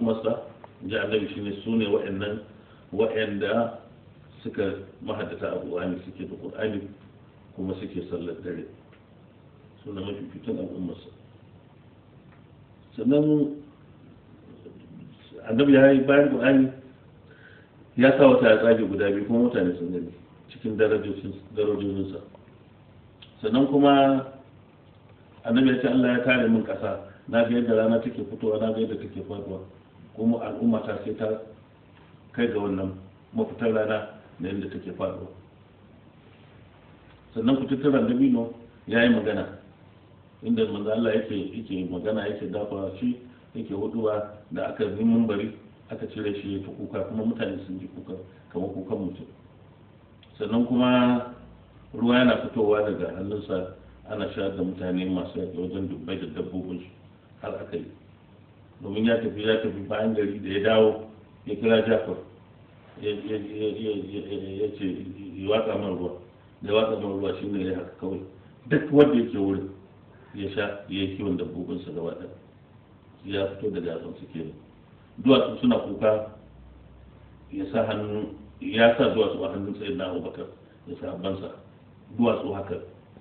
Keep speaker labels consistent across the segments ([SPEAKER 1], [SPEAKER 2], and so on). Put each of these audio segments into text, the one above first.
[SPEAKER 1] al'ummarsa ji annabi shine su ne wa'annan wa'anda suka mahaddata alƙur'ani suke da ƙur'ani kuma suke sallar dare suna mafificin al'ummarsa sannan annabi ya yi bayan ƙur'ani ya sa wata ya tsage guda biyu kuma mutane sun gani cikin darajojinsa sannan kuma annabi ya ce Allah ya kare min ƙasa na ga yadda rana take fitowa na ga yadda take faduwa kuma al'umma ta sai ta kai ga wannan mafitar rana da yadda take faduwa sannan kututturan dabino ya yi magana inda manzo Allah yake yake magana yake dafa shi yake huduwa da aka yi bari aka cire shi ya ta kuka kuma mutane sun ji kuka kamar kukan mutum sannan kuma ruwa yana fitowa daga hannunsa ana sha da mutane masu yaƙi wajen dubbai da dabbobin su har aka yi domin ya tafi ya tafi bayan gari da ya dawo ya kira jafar ya ce ya watsa man ruwa da ya watsa man ruwa shine ya haka kawai duk wanda yake wurin ya sha ya yi kiwon dabbobinsa gaba ɗaya ya fito daga yatsun su ke duwatsu suna kuka ya sa hannu ya sa duwatsu a hannun sayin na abubakar ya sa abansa duwatsu haka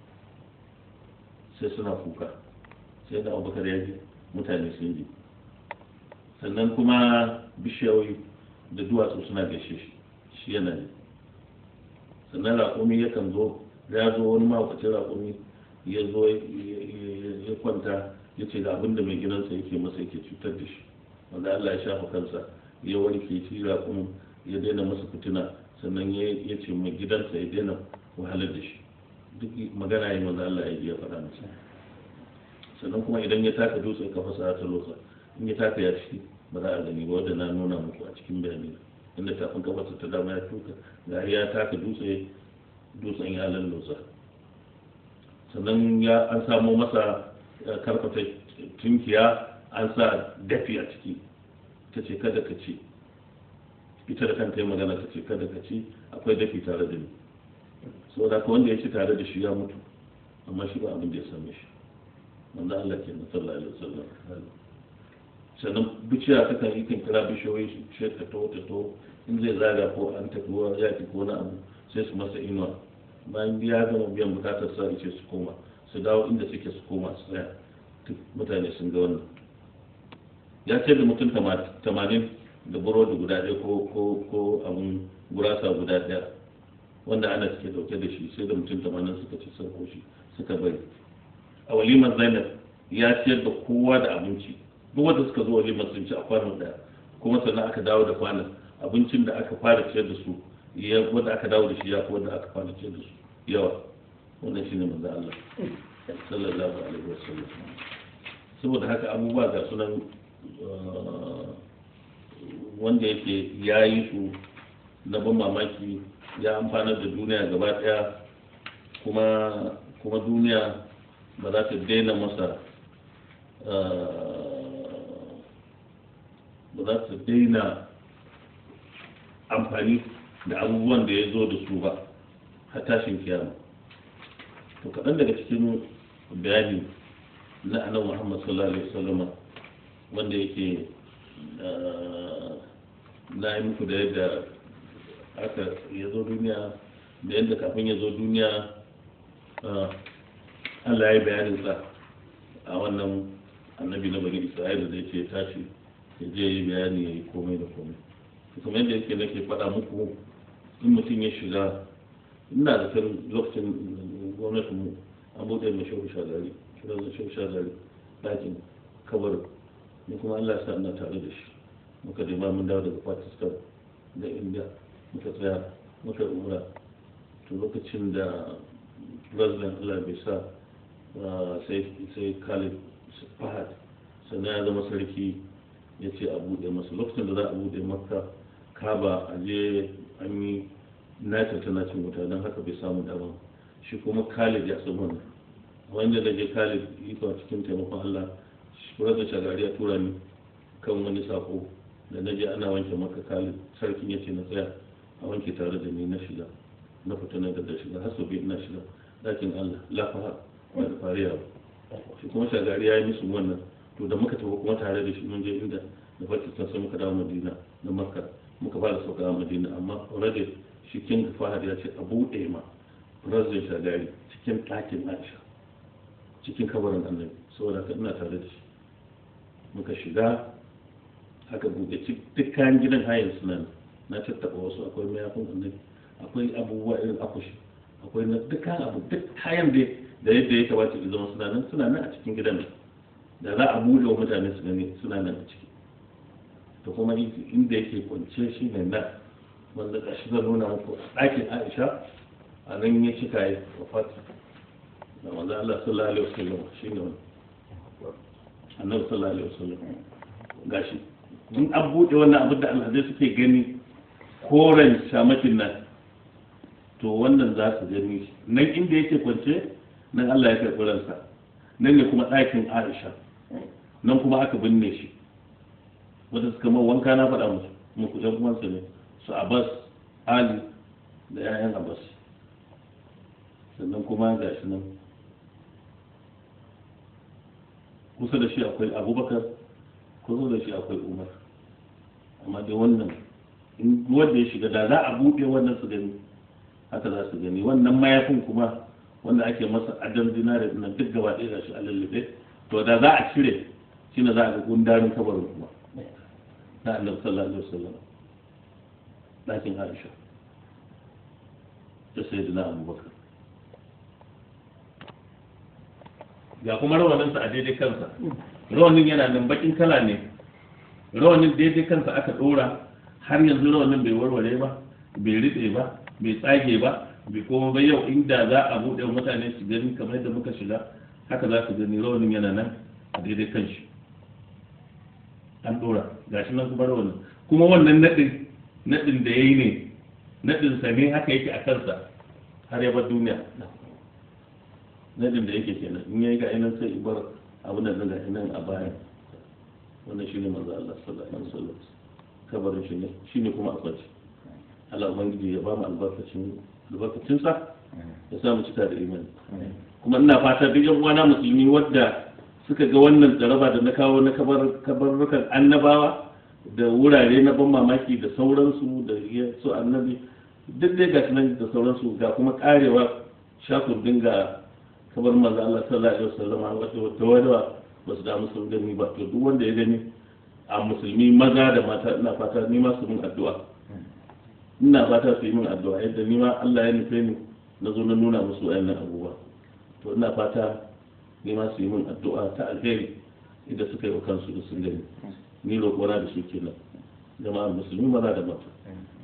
[SPEAKER 1] sai suna kuka sai da abubakar ya ji mutane sun ji sannan kuma bishiyoyi da duwatsu suna gashe shi shi yana ne sannan raƙumi yakan zo ya zo wani mahaukacin raƙumi ya zo ya kwanta ya ce da abin da mai gidansa yake masa yake cutar da shi wanda Allah ya shafa kansa ya warke shi raƙumin ya daina masa fitina sannan ya ce mai gidansa ya daina wahalar da shi duk magana yi wanda Allah ya ji ya faɗa masa sannan kuma idan ya taka dutse ka fasa ta losa in ya taka ya ci ba za a gani ba wanda na nuna muku a cikin bayani inda tafin kafarsa ta dama ya tuka ga ya taka dutse dutsen ya lallosa sannan ya an samo masa karfata tunkiya an sa dafi a ciki ta ce kada ka ci ita da kanta yi magana ta ce kada ka ci akwai dafi tare da ni saboda ka wanda ya ci tare da shi ya mutu amma shi ba abin da ya same shi wanda Allah ke na sallallahu alaihi wasallam sannan bishiya ta kan yi kan kira bishiyoyi su ce ta to ta to in zai zaga ko an tafi wa yaki ko na abu sai su masa inuwa bayan ya gama biyan bukatar sa ce su koma su dawo inda suke su koma su tsaya duk mutane sun ga wannan ya ce da mutum tamanin da burodi guda ɗaya ko ko ko abun gurasa guda ɗaya wanda ana suke dauke da shi sai da mutum tamanin suka ci sun koshi suka bari a walimar zainab ya ciyar da kowa da abinci duk wanda suka zo walimar sun ci a kwanan ɗaya kuma sannan aka dawo da kwanan abincin da aka fara ciyar da su ya wanda aka dawo da shi ya fi wanda aka fara ciyar da su yawa wannan shine manzo Allah sallallahu alaihi wasallam saboda haka abubuwa ga sunan wanda yake ya yi su na ban mamaki ya amfana da duniya gaba daya kuma kuma duniya ba za ta daina masa ba za ta daina amfani da abubuwan da ya zo da su ba har tashin kiyama to kaɗan daga cikin bayani na annabi Muhammad sallallahu alaihi wasallam wanda yake na yi muku da yadda aka ya zo duniya da yadda kafin ya zo duniya Allah ya yi bayanin sa a wannan annabi na bani Isra'ila da yake tashi ya je yi bayani ya yi komai da komai kuma yadda yake nake faɗa muku in mutum ya shiga ina da kan lokacin gwamnatin mu an buɗe mai shehu shagari kiran da shehu shagari ɗakin kabarin ni kuma Allah ya sa ina tare da shi muka je ma mun dawo daga Pakistan da India muka tsaya muka umra to lokacin da president Allah bai sa sai sai Khalid Fahad sannan ya zama sarki ya ce a buɗe masa lokacin da za a buɗe makka kaba a je an yi nata tana cin wuta don haka bai samu dama shi kuma khalid ya san wannan wanda da je khalid iko cikin taimakon allah shi da shagari ya tura ni kan wani sako da na je ana wanke maka khalid sarkin ya ce na tsaya a wanke tare da ni na shiga na fita na da shiga har sau biyu ina shiga ɗakin allah lafaha ba da fariya ba shi kuma shagari ya yi musu wannan to da muka tafi kuma tare da shi mun je inda da pakistan sai muka dawo madina da makka muka fara sauka a madina amma already shi king fahad ya ce a buɗe ma president shagari cikin ɗakin aisha cikin kabarin annabi saboda haka ina tare da shi muka shiga aka buɗe duk kayan gidan hayan suna na tattaɓa wasu akwai mayafin annabi akwai abubuwa irin akushi akwai na duk kayan abu duk kayan da da yadda ya kamata ya zama suna nan suna nan a cikin gidan da za a buɗe wa mutane su gani suna nan a ciki da kuma inda yake kwance shi ne nan wanda ga shi zan nuna muku a ɗakin aisha a nan ya cika ya wafati da wanda Allah sallallahu alaihi wasallam shi ne wani annabi sallallahu alaihi wasallam gashi in an buɗe wannan abin da alhazai suke gani koren shamakin nan to wannan za su gani nan inda yake kwance nan Allah ya karɓi ransa nan ne kuma ɗakin Aisha nan kuma aka binne shi wanda suka ma wanka na faɗa musu muku ɗan uwansa ne su Abbas Ali da 'ya'yan Abbas sannan kuma ga shi nan kusa da shi akwai Abubakar kusa da shi akwai Umar amma dai wannan in wanda ya shiga da za a buɗe wannan su gani haka za su gani wannan mayafin kuma wanda ake masa adam dinare na duk gaba ɗaya da shi a lullube to da za a cire shi ne za a ga gundarin kabarin kuma na annabi sallallahu alaihi wasallam ɗakin aisha da sayyidina abubakar ga kuma rawaninsa a daidai kansa rawanin yana nan bakin kala ne rawanin daidai kansa aka ɗora har yanzu rawanin bai warware ba bai riɗe ba bai tsage ba bai koma ba yau inda za a buɗe mutane su gani kamar yadda muka shiga haka za su gani rawanin yana nan a daidai kan shi an ɗora gashi nan kuma rawanin kuma wannan naɗin naɗin da ya yi ne naɗin sa ne haka yake a kansa har ya bar duniya naɗin da yake kenan in yayi ga ainihin sai ibar abin da ga ainihin a bayan wannan shine manzo Allah sallallahu alaihi wasallam kabarin shi ne shine kuma a kwaci Allah ubangiji ya ba mu albarkacin albarkacin sa ya sa mu cika da imani kuma ina fata duk yan uwana musulmi wadda suka ga wannan jaraba da na kawo na kabar kabarrukan annabawa da wurare na ban mamaki da sauransu da su annabi duk dai ga nan da sauransu ga kuma karewa shakun dinga kabar manzo Allah sallallahu alaihi wasallam wata wata wata ba su damu sun gani ba to duk wanda ya gani a musulmi maza da mata ina fata ni ma su mun addu'a ina fata su yi min addu'a yadda ni ma Allah ya nufe ni na zo na nuna musu wayannan abubuwa to ina fata ni ma su yi min addu'a ta alheri idan suka yi wa kansu da sun gani ni roƙona da su kenan jama'ar musulmi maza da mata